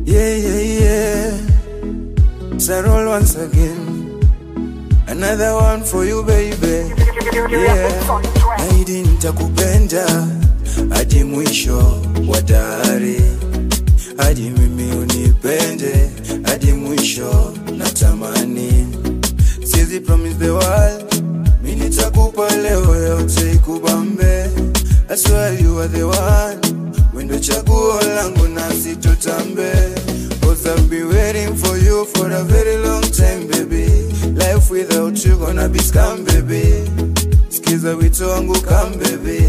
Yeah, yeah, yeah. Sarol once again. Another one for you, baby. Yeah. Naidi nitakupenda hadi mwisho wa dahari, hadi mimi unipende hadi mwisho natamani. Siwezi promise the world, mi nitakupa leo yote ikubambe. I swear you are the one, wendo chaguo langu na sitotambe. Cause I've been waiting for you for a very long time baby. Life without you gonna be scam baby. Skiza wito wangu come baby.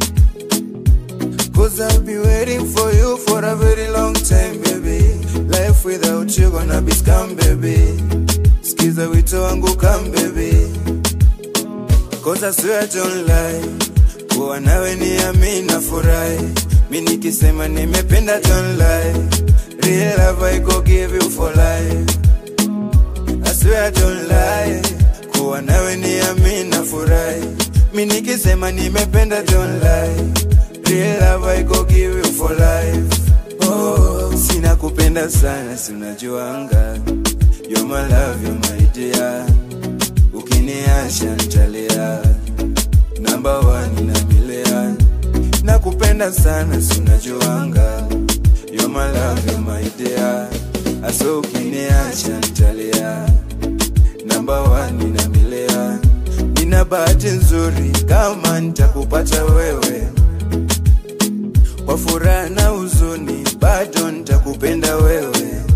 Cause I've been waiting for you for a very long time baby. Life without you gonna be scam baby. Skiza wito wangu come baby. Cause I swear I don't lie Kuwa nawe ni ami na furahi Mi nikisema nimependa don't lie Real love I go give you for life I swear I don't lie Kuwa nawe ni ami na furahi Mi nikisema nimependa don't lie Real love I go give you for life Oh, sina kupenda sana si unajuanga You're my love, you're my dear ukiniacha ntalia namba wani na milea nakupenda sana sunajuanga You're my love, you're my dear aso ukiniacha ntalia namba wani na milea nina bahati nzuri kama nitakupata wewe kwa furaha na huzuni bado nitakupenda wewe